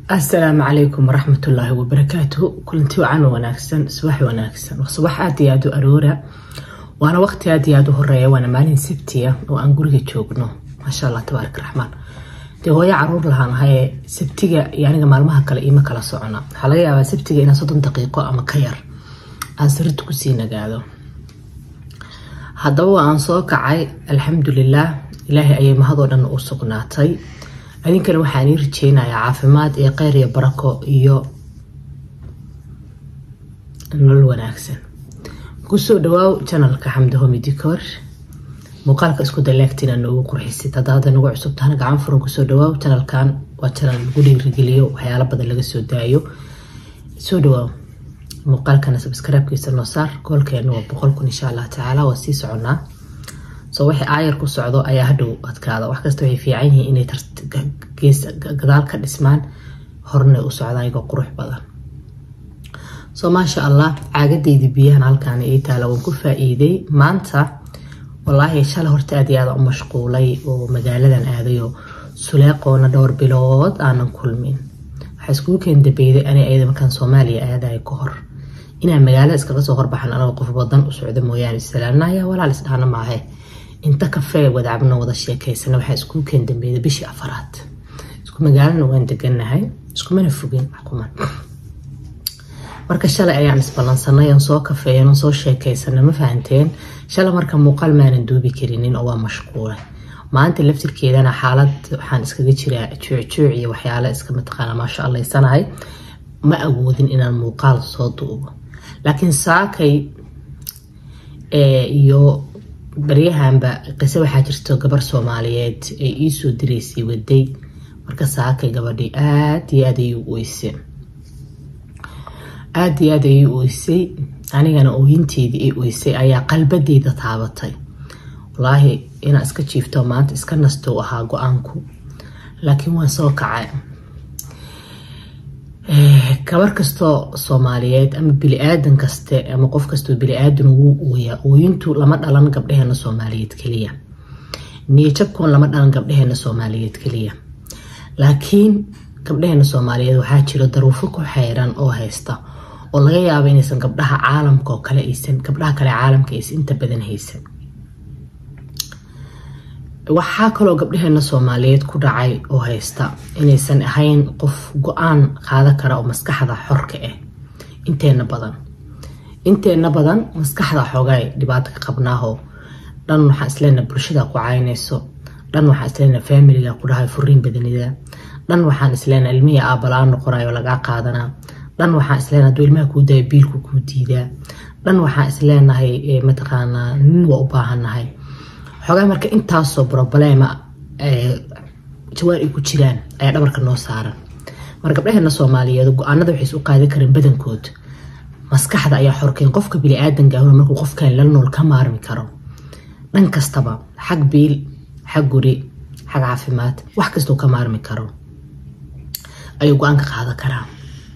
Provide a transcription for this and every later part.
asalaamu calaykum waraxmatullaahi wabarakaatuhu kulanti wacan wanaagsan subax wanaagsan subax aad iyo aad u aroora waana waqti aad iyo aad u horeeya waana maalin sabtiya oo aan guriga joogno maasha allah tabaarak raxmaan dee hooyo caruur lahaanahaye sabtiga iyo aniga maalmaha kale iima kala socona waxaa laga yaabaa sabtiga inaan soddon daqiiqo ama ka yar aan sarirta kusii nagaado haddaba waa aan soo kacay alxamdulilaah ilaahay ayay mahadoo dhan u sugnaatay adinkana waxaan ii rajeynayaa caafimaad iyo kheyr iyo barako iyo nolol wanaagsan kusoo dhawaaw janalka xamda homidicor muuqaalka isku daleegtina noogu qurxisid hadda hadda nagu cusub tahana gacan furan kusoo dhawaaw janalkan waa janal lagu dhiirigeliyo waxyaalo badan laga soo daayo soo dhawaaw muuqaalkana sabskraibkiisa noo saar goolkeena waa boqol kun insha allah tacaala waa sii soconaa soo wixii aayar ku socdo ayaa hadhow adkaada wax kasta waxay fiican yihiin inay gadaal ka dhismaan horna u socdaan iyagoo qurux badan soo maasha allah caagadayda biyahan halkaan ii taala waan ku faa-iiday maanta walaahi shalay horta aad iyo aada u mashquulay oo magaaladan aadayoo suleeqoona dhowr bilood aanan kulmin waxaa iskugu keen dambeyday ani ayada markaan soomaaliya aadayo ka hor inaan magaalada iskaga soo horbaxan anagoo qof badan u socdo mooyaane islaanaya walaal isdhaana maahe inta kafee wadaacabno wada sheekeysana waxaa iskuu keen dambeeyda bishii afaraad isku magaalana waan deganahay iskumana fogin xukuman marka shalay ayaan isballansanay aan soo kafeeyan oo soo sheekeysana ma fahanteen shalay marka muuqaal maanan duubi karinin oo waa mashquulay maanta laftirkeedana xaalad waxaan iskaga jiraa juucjuuc iyo waxyaale iska mataqaana maasha allaysanahay ma awoodin inaan muuqaal soo duubo laakiin saakay iyo baryahanba qiso waxaa jirto gabar soomaaliyeed ay iisoo diraysay waday marka saakay gabadhii aada iyo aad ayuu oysay aada iyo aad ayuu oysay anigana ooyinteedii ay oysay ayaa qalbadeyda taabatay walaahi inaa iska jiifto maanta iska nasto ahaa go-aanku laakiin waan soo kacay gabar kastoo soomaaliyeed ama bili-aadan kaste ama qof kastoo bili-aadan wuu ooyaa ooyintu lama dhalan gabdhaheena soomaaliyeed keliya niyajabkoon lama dhalan gabdhaheena soomaaliyeed keliya laakiin gabdhaheena soomaaliyeed waxaa jiro daruufo ku xeyran oo haysta oo laga yaabo inaysan gabdhaha caalamka oo kale aysan gabdhaha kale caalamka aysan inta badan haysan waxaa kaloo gabdhaheena soomaaliyeed ku dhacay oo haysta inaysan ahayn qof go-aan qaada kara oo maskaxda xorka ah inteena badan inteena badan maskaxda xoogaay dhibaato ka qabnaaho dhan waxaa isleena bulshada ku caynayso dhan waxaa isleena faamiliga ku dhahay furiin badanida dhan waxaan isleena ilmihii aabalaa noqonayo lagaa qaadanaa dhan waxaan isleena haduu ilmaha kuu daya biilku kuu diidaa dhan waxaan isleenahay mataqaanaa nin waa u baahannahay xoogaa marka intaasoo broblema jawaan ay ku jiraan ayaa dhabarka noo saaran mar gabdhaheena soomaaliyeed go-aanada waxay isu qaadi kareen badankood maskaxda ayaa xorkeen qofka bili-aadanka ahuna markuu qofkan la nool ka maarmi karo dhan kastaba xag biil xag guri xag caafimaad wax kastoo ka maarmi karo ayuu go-aanka qaadan karaa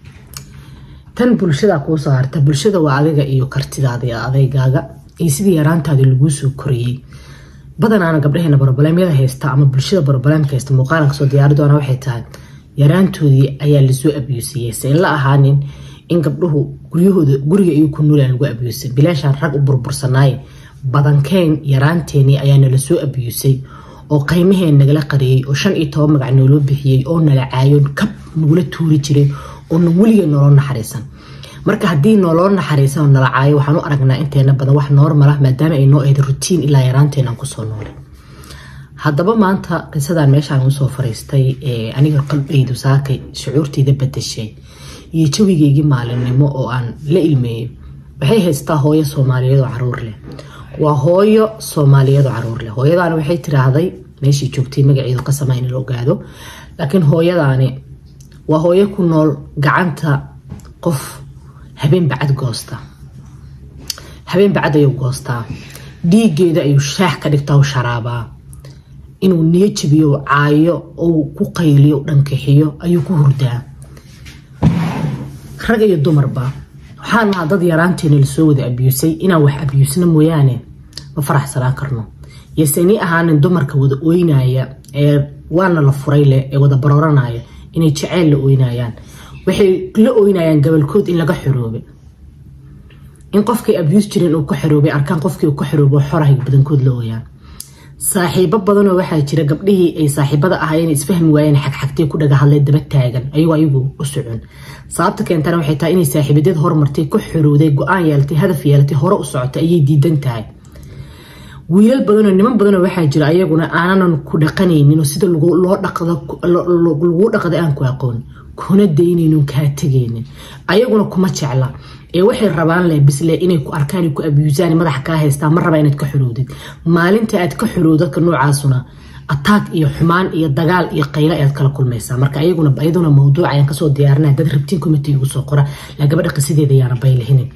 tan bulshada kuusoo harta bulshada waa adiga iyo kartidaada iyo adeygaaga iyo sidii yaraantaadii laguu soo koriyey badanaana gabdhaheena brobalemyada haysta ama bulshada brobalemka haysta muuqaalan kasoo diyaari doona waxay tahay yaraantoodii ayaa lasoo abuusiyey se in la ahaanin in gabdhuhu guryahooda guriga iyo ku nuulaan lagu abuusay bilaashaan rag u burbursanaaye badankeen yaraanteenii ayaa nala soo abuusay oo qaymaheen nagala qariyey oo shan iyo toban magac nooloo bixiyey oo nala caayo kab nagula tuuri jiray oo na weligeed noloo naxariisan marka haddii nooloo naxariisan oo nala caayo waxaan u aragnaa inteena badan wax noormal ah maadaama ay noo ahayd rutiin ilaa yaraanteenaan kusoo noolay haddaba maanta qisadan meeshaan usoo fariistay aniga qalbeydu saakay shucuurteyda badashay iyo jawigeygii maalinimo oo aan la ilmeeyey waxay haystaa hooyo soomaaliyeed oo caruur leh waa hooyo soomaaliyeed oo caruur leh hooyadaani waxay tiraahday meeshii joogtay magaceedu qasama in la ogaado laakiin hooyadaani waa hooyo ku nool gacanta qof habeen bacad goosta habeen bacad ayuu goostaa dhiigeeda ayuu shaax ka dhigtaa u sharaabaa inuu niyo jabiyo caayo ou ku qayliyo dhankixiyo ayuu ku hurdaa rag iyo dumarba waxaan nahaa dad yaraanteena lasoo wada abyuusay inaan wax abyuusna mooyaane ma faraxsanaan karno yoseni ahaanin dumarka wada ooynaya ee waana la furay leh ee wada barooranaya inay jaceyl la oynayaan waxay la oynayaan gabalkood in laga xoroobay in qofkay abuse jireen uu ka xoroobay arkaan qofkii uu ka xoroobo xorahay badankood la ooyaan saaxiibo badanoo waxaa jira gabdhihii ay saaxiibada ahaayeen isfahmi waayeen xagxagtay ku dhaga hadlay daba taagan ayagoo ayagu u socon sababta keentana waxay tahay inay saaxiibadeed horumartay ka xorowday go-aan yeelatay hadaf yeelatay hore u socotay ayay diidan tahay wiilal badanoo niman badanoo waxaa jira ayaguna aananan ku dhaqanaynin oo sida lagu dhaqda aan ku aqoon kuna daynaynin kaa tegaynin ayaguna kuma jecla ee waxay rabaan le bisle inay ku arkaan ku abuusaan madaxa kaa haystaan ma raba inaad ka xoroodid maalinta aad ka xorowd dadka noocaasuna ataag iyo xumaan iyo dagaal iyo qaylo ayaad kala kulmaysaa marka ayaguna iyaduna mawduuc ayaan kasoo diyaarinaya dad rabtiin committee ugu soo qora la gabadha qisideeda ayaana baylahinin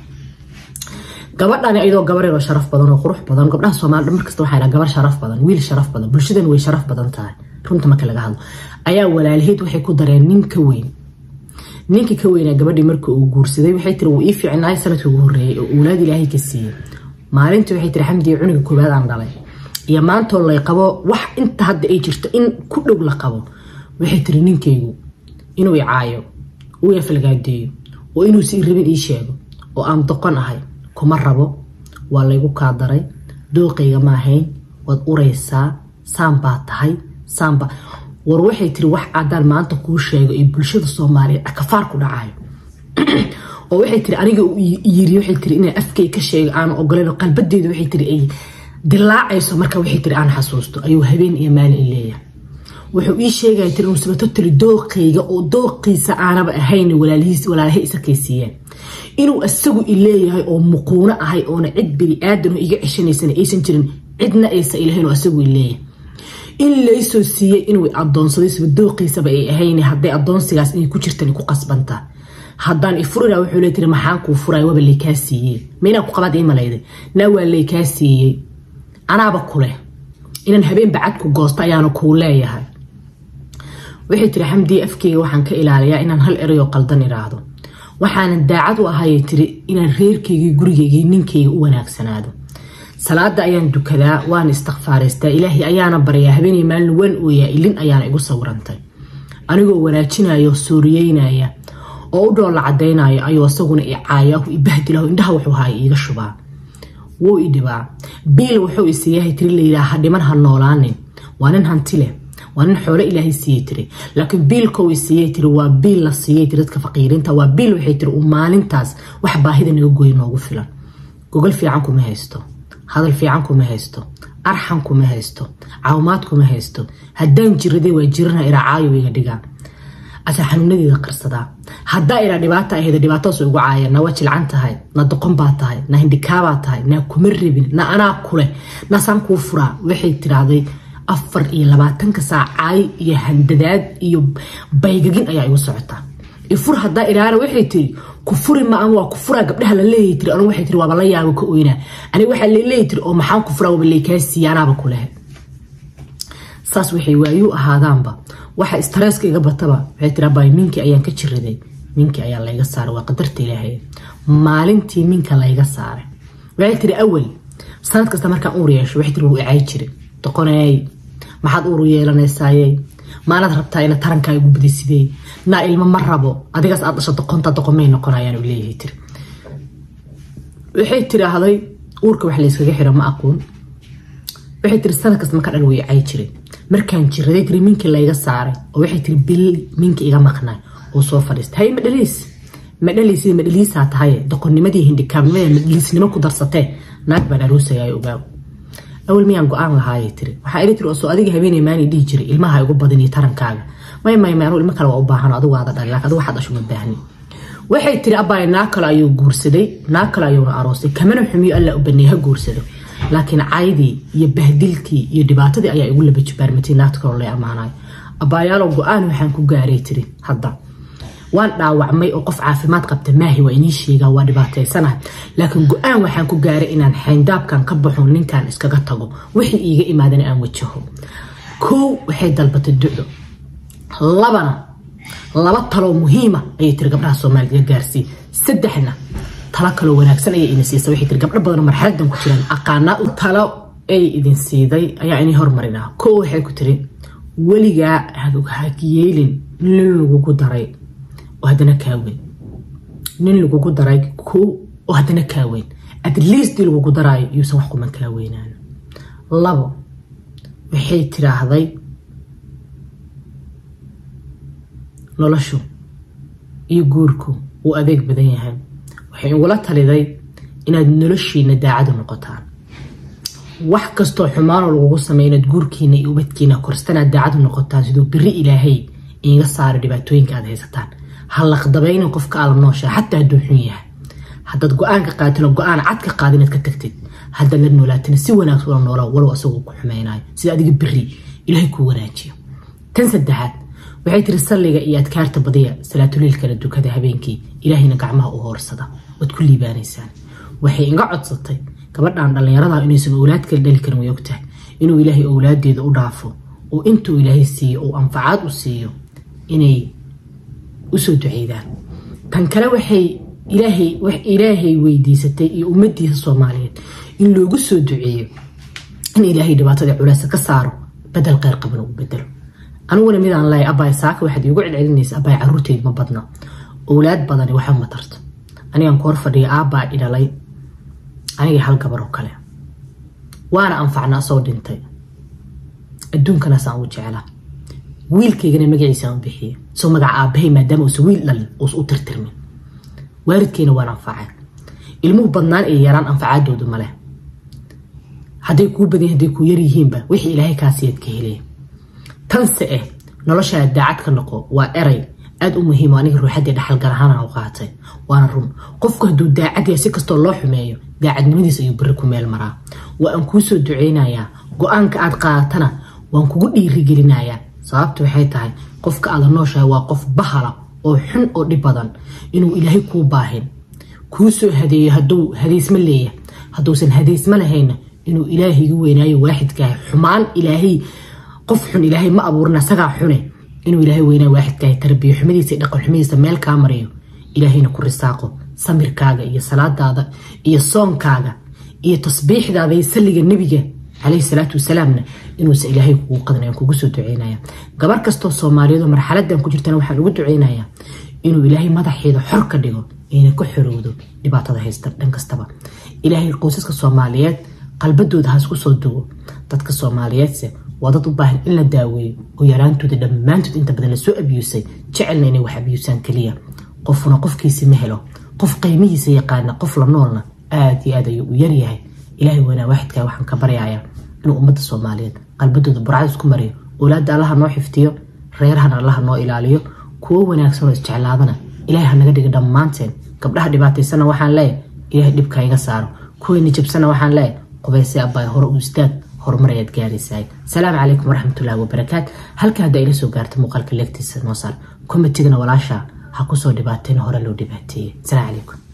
gabadhani ayadoo gabareer oo sharaf badan oo qurux badan gabdhaha soomaalida markasta waxaa gabar sharaf badan wiil sharaf badan bulshadan way sharaf badan tahay runta marka laga hadlo ayaa walaalaheed waxay ku dareen nin ka weyn ninka ka weynaa gabadhii marka uu guursaday waxay tiri wuu ii fiicnaay sanadkii ugu horreeyay oo owlaad ilaahay ka siiyey maalintii waxay tiri xamdiya cuniga koobaad aan dhalay iyo maantoo lay qabo wax inta hadda ay jirto in ku dhow la qabo waxay tiri ninkaygu inuu i caayo uu yafalgaadeeyo oo inuusi i rabin ii sheego oo aan doqon ahay kuma rabo waa laygu kaa daray dooqayga ma ahayn waad uraysaa saan baa tahay saanba war waxay tiri wax cadaan maanta kuu sheego iyo bulshada soomaaliyeed akafaar ku dhacayo oo waxay tiri aniga yiri waxay tiri inaan afkay ka sheego aan ogoleyn qalbadeedu waxay tiri ay dilaacayso marka waxay tiri aan xasuusto ayuu habeen iyo maalin i leeyahay wuxuu ii sheegaya tiri inuu sabato tiri dooqayga oo dooqiisa aanaba ahayn walaalihiis walaalahay isakaysiiyeen inuu isagu i leeyahay oo muquuno ahay oona cid bini aadan oo iga ceshanaysana aysan jirin cidna aysa ilahayn oo isagu i leeyahay in laysoo siiyey inuu adoonsaday sabadooqiisaba ay ahayn hadday adoonsigaas inay ku jirtan ku qasbanta haddaan ifurira wuxuu le tiri maxaan kuu furay waba laykaa siiyey maynaa ku qabaad ii malayday naa waa laykaa siiyey anaaba kuleh inaan habeen bacad ku goosto ayaana kuu leeyahay waxay tiri xamdiya afkeyga waxaan ka ilaaliyaa inaan hal erayoo qaldan iraahdo waxaanan daacad u ahayay tiri inaan reerkaygii gurigaygii ninkayga u wanaagsanaado salaada ayaan dukadaa waana istikfaaraystaa ilaahay ayaana baryaa habeenay maalin waan ooyaa ilin ayaana igu sawirantay anigoo wanaajinayo sooriyeynaya oo u dhoolla cadaynayo ayuu isaguna i caayahu ibahdilahu indhaha wuxuu haaya iiga shubaa wuu i dhibaa biil wuxuu isiiyahay tiri layidhaaha dhiman ha noolaanin waa nin hanti leh waa nin xoolo ilaahay siiyey tiri laakiin biilkou isiiyey tiri waa biil la siiyey tiri dadka faqiiriinta waa biil waxay tiri uu maalintaas wax baahida naga gooya noogu filan gogol fiican kuma haysto hadal fiican kuma haysto arxan kuma haysto caawimaad kuma haysto haddaan jiraday waa jirana iracaayo iga dhigaa asa xanuunadeeda qarsadaa haddaa iraa dhibaata ahayda dhibaatadaas ugu caaya na waa jilcan tahay na doqon baa tahay na hindhikaabaa tahay na kuma rabin na anaa kuleh nasaan kuu furaa waxay tiraahday afar iyo labaatanka saac caay iyo handadaad iyo baygagin ayaa igu socotaa ifur hadaa iraana waxay tiri ku furi ma an waa ku furaa gabdhaha la leeyahy tiri anu waxay tiri waaba la yaabo ka oynaa aniga waxaa laleeyahy tiri oo maxaan ku furaa waaba laykaa siiya anaaba ku lehe saas waxay waayuu ahaadaanba waxa istresska iga bataba waxay tiri abay minkii ayaan ka jiraday minkii ayaa layga saaray waa qadarta ilaahay maalintii minka layga saaray waxay tiri awal sanad kasta markaan uur yeesho waxay tiri wuu icay jiray doqoneey maxaad uuru yeelanaysaayey maanaad rabtaa ina tarankaa igu badisidey naa ilmo ma rabo adigaas aad dhasho doqonta doqomay noqonayaan leeyahay tiri waxay tiraahday uurka wax layskaga xiro ma aqoon waxay tiri sanad kasta markaa dhan way cay jiray markaan jiraday tiri minkii layga saaray oo waxay tiri bil minka iga maqnay oo soo fadhiistay hay madhaliis madhaliis madhaliisaa tahay doqonnimadii hindhikaabnimadii madhaliisnimo ku darsatee naag baan aroosayaayo ogaaw awal miyaan go-aan lahaayay tiri waxaa iri tiri oo soo adiga habeenay maani dhihi jiray ilmaha igu badaniyo tarankaaga may may may anuu ilmo kale waa u baahan adigu aada dhali laakiin adigu waxaad dhasho ma baahni waxay tiri abbaay naag kale ayuu guursaday naag kale ayuuna aroosay kamana xumiyo alla u baneey ha guursado laakiin caydii iyo bahdilkii iyo dhibaatadii ayaa igu laba jibaarmatay naagta kaloo lay ammaanayo abaayaalo go-aan waxaan ku gaaray tiri hadda waan dhaawacmay oo qof caafimaad qabta maahi waa inii sheegaa waa dhibaataysanahay laakiin go-aan waxaan ku gaaray inaan xayndaabkan ka baxo ninkan iskaga tago wixii iiga imaadana aan wajaho kow waxay dalbatay duco labana laba taloo muhiima ayay tiri gabdhaha soomaalida gaarsiiy saddexna talo kaloo wanaagsan ayay idin siisa waxay tiri gabdho badanoo marxaladan ku jiraan aqaanaa talo ay idin siiday ayaa inii hormarinaa kow waxay ku tiri weligaa hayeelin nin lagugu daray oo haddana kaa weyn nin lagugu daray ko oo haddana kaa weyn at least dii lagugu daraayo yuusan wax kuman kaa weynaan labo waxay tiraahday noloshu iyo guurku wuu adeeg badan yahay waxay igula taliday inaad noloshiina daacadu noqotaan wax kastoo xumaanoo lagugu sameey inaad guurkiina iyo ubadkiina korstanaad daacadu noqotaan siduu beri ilaahay iiga saara dhibaatooyinka aad haysataan ha laqdabaynin qofka aala nooshaa xataa hadduu xun yahay haddaad go-aanka qaatino go-aan cad ka qaada inaad ka tagtid haddaad la noolaatina si wanaagsan ula noola walow asagoo ku xumaynayo sida adiga beri ilaahay kuu wanaajiyo tan saddexaad waxay tiri salliga iyo adkaarta badiya salaatuliilkana dukada habeenkii ilaahayna gacmaha u hoorsada waad ku liibaanaysaan waxay iga codsatay gabadhan dhallinyarada inaysan owlaad kala dhali karin way ogtahay inuu ilaahay owlaadeeda u dhaafo oo intuu ilaahay siiyo oo anfacaad u siiyo inay usoo duceydaan tan kale waxay ilaahay weydiisatay iyo ummadiisa soomaaliyeed in loogu soo duceeyo in ilaahay dhibaatada culeysa ka saaro badel kheyr qaban ugu bedelo aniguna midaan leeya abaay saaka waxaad iigu celcelinaysa abaay caruurteyd ma badna owlaad badani waxa ma tarto anigaan ku hor fadhiya aabbaa idhalay anigii hal gabar oo kale waana anfacna asoo dhintay adduunkanaasaan ugu jeclaa wiilkaygana magaciisaan u bixiya soo magaca aabahay maadaama uusan wiil dhalin uusa u tirtirmin waalidkeyna waan anfacay ilmuhu badnaan iyo yaraan anfacaadoodu maleh hadday kuu badan hadday kuu yaryihiinba wixii ilaahay kaasiyaad ka helaya tanse eh noloshaa daacad ka noqo waa eray aada u muhiimo aniga ruuxaddii dhaxalgal ahaana u qaatay waana run qofku hadduu daacad yahay si kastoo loo xumeeyo daacadnimadiis ayuu beri ku meel maraa waa aan kuu soo duceynayaa go-aanka aad qaadatana waan kugu dhiirigelinayaa sababta waxay tahay qofka aada nooshahay waa qof bahala oo xun oo dhib badan inuu ilaahay kuu baahin kuu soo hadeeyo hadduu hadeysma leeyahay hadduusan hadeysma lahayna inuu ilaahaygu weynaayo waaxidkahay xumaan ilaahay qof xun ilaahay ma abuurin asagaa xune inuu ilaahay weynaayo waaxidkahay tarbiyo xumadiisa dhaqan xumadiisa meel kaa mariyo ilaahayna ku risaaqo samirkaaga iyo salaadaada iyo soonkaaga iyo tasbiixdaada iyo salliga nebiga caleyhi salaatu wasalaamna inuusan ilaahay kugu qadnayan kugu soo duceynaya gabar kastoo soomaaliyeed oo marxaladan ku jirtana waxaan ugu duceynayaa inuu ilaahay madaxeeda xor ka dhigo ayna ka xorowdo dhibaatada haysta dhan kastaba ilaahay qoysaska soomaaliyeed qalbadooda ha isku soo dugo dadka soomaaliyeedse waa dad u baahan in la daaweeyo oo yaraantooda dhammaantood inta badan lasoo abiyuusay jecelna inay wax abiyuusaan keliya qofuna qofkiisi ma helo qof qiimihiisa yaqaana qof la noolna aada iyo aad ayuu u yaryahay ilaahay weynaa waaxidkaa waxaan ka baryayaa inuu ummadda soomaaliyeed qalbadooda burcad isku mariyo owlaadda allaha noo xiftiyo reerahana allaha noo ilaaliyo kuwo wanaagsan oo isjeclaadana ilaahay ha naga dhiga dhammaanteen gabdhaha dhibaataysana waxaan leeyahy ilaahay dhibka iga saaro kuwayna jabsana waxaan leeyahy qubayse abbaay hore u istaag horumar ayaad gaaraysaay salaamu calaykum waraxmatullaahi wabarakaat halka hadda ila soo gaarta muuqaalka leegtiisa noo saar komitigana walaasha ha kusoo dhibaateen hore loo dhibaateeyey salaamu calaykum